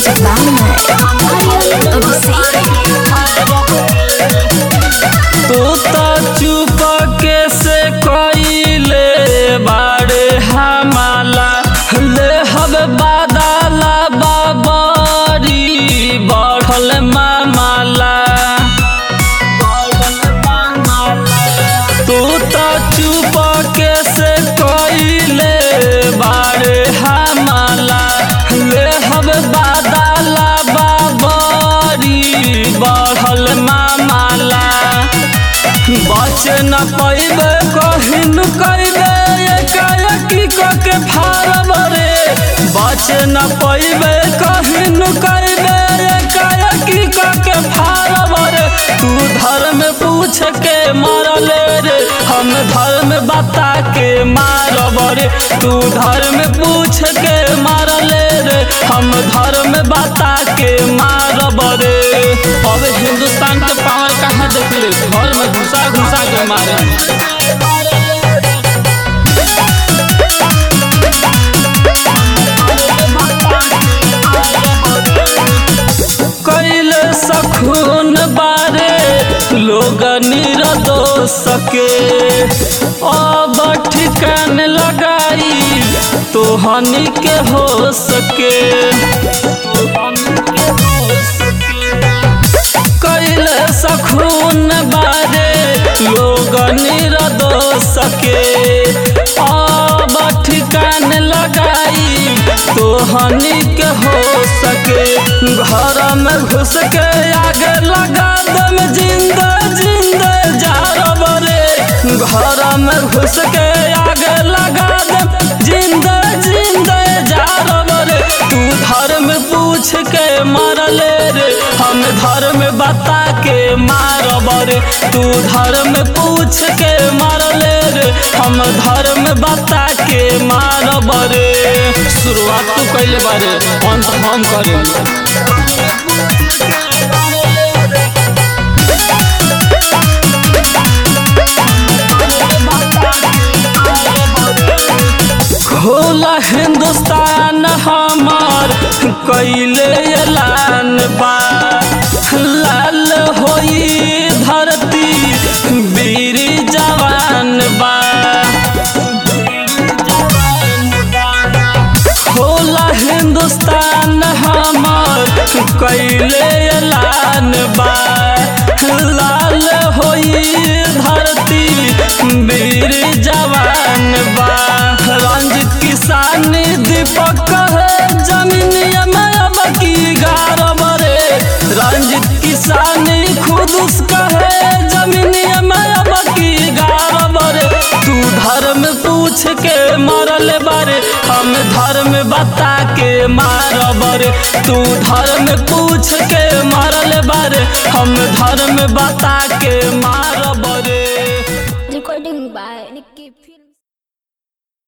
Music by तू तो चुप के से कइले बाड़े हमाला ले हब बादला बाबरी बढ़ल मामाला तू तो चुप के से कइले बाड़े हमाला ले हब बादला बाबरी बढ़ल मामाला बच न पैबे कहिन कैबे एकाएकी के फारब रे बच न पैबे कहिन कैबे एकाएकी के फारब रे तू धर्म पूछ के मरले रे हम धर्म बता के मारब रे तू धर्म पूछ के मारले रे हम धर्म बता के मारब रे अब हिंदुस्तान के पावर कहाँ देखले घर में घुसा घुसा के मारे कैले सखून बारे लोग निरदो सके अब ठिकान लगाई तो हनी के हो सके कैले सखून बारे लोग निरदो सके अब ठिकान लगाई तो हनी के हो सके घर में घुस के आगे लगा दम जिंदा जिंदा जारब रे घर में घुस के आगे लगा दम जिंदा जिंदा जारब रे तू धर्म पूछ के मरले रे हम धर्म बता के मारब रे तू धर्म पूछ के मरले रे हम धर्म बता के मारब रे शुरुआत तू कैले बारे अंत हम करेंगे खोला हिंदुस्तान हमार कैले ऐलान बा लाल होई धरती वीर जवान बा खोला हिंदुस्तान हमार कैले ऐलान बा लाल होई धरती वीर जवान बा रंजित किसान दीपक है जमीन में अब की गारब रे रंजित किसान खुद उसका है जमीन में अब की गारब रे तू धर्म पूछ के मरल बारे हम धर्म बता के मारब रे तू धर्म पूछ के मरल बारे हम धर्म बता के मारब रे